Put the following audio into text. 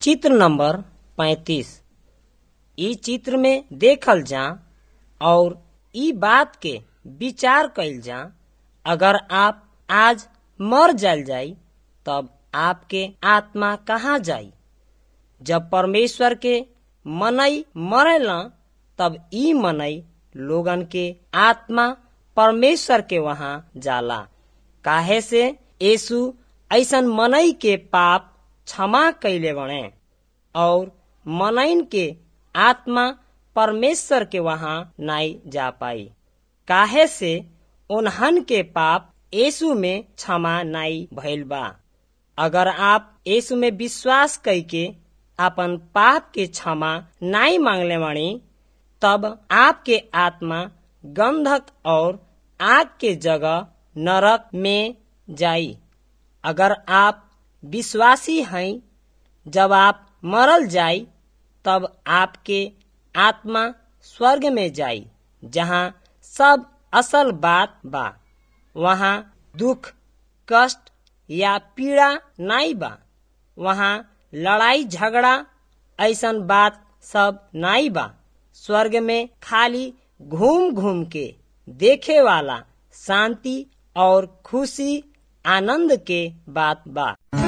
चित्र नंबर पैतीस इ चित्र में देखल जा और इ बात के विचार कइल जा अगर आप आज मर जाल जाई तब आपके आत्मा कहाँ जाई जब परमेश्वर के मनई मरेला तब ई मनई लोगन के आत्मा परमेश्वर के वहां जाला काहे से यीशु ऐसन मनई के पाप क्षमा कैले बने और मनइन के आत्मा परमेश्वर के वहां नाई जा पाई काहे से उन्हन के पाप यीशु में क्षमा नाई भइल बा अगर आप यीशु में विश्वास करके अपन पाप के क्षमा नाई मांगले बानी तब आपके आत्मा गंधक और आग के जगह नरक में जाई अगर आप विश्वासी हैं जब आप मरल जाई तब आपके आत्मा स्वर्ग में जाई जहाँ सब असल बात बा वहाँ दुख कष्ट या पीड़ा नाई बा वहाँ लड़ाई झगड़ा ऐसन बात सब नाई बा स्वर्ग में खाली घूम घूम के देखे वाला शांति और खुशी आनंद के बात बा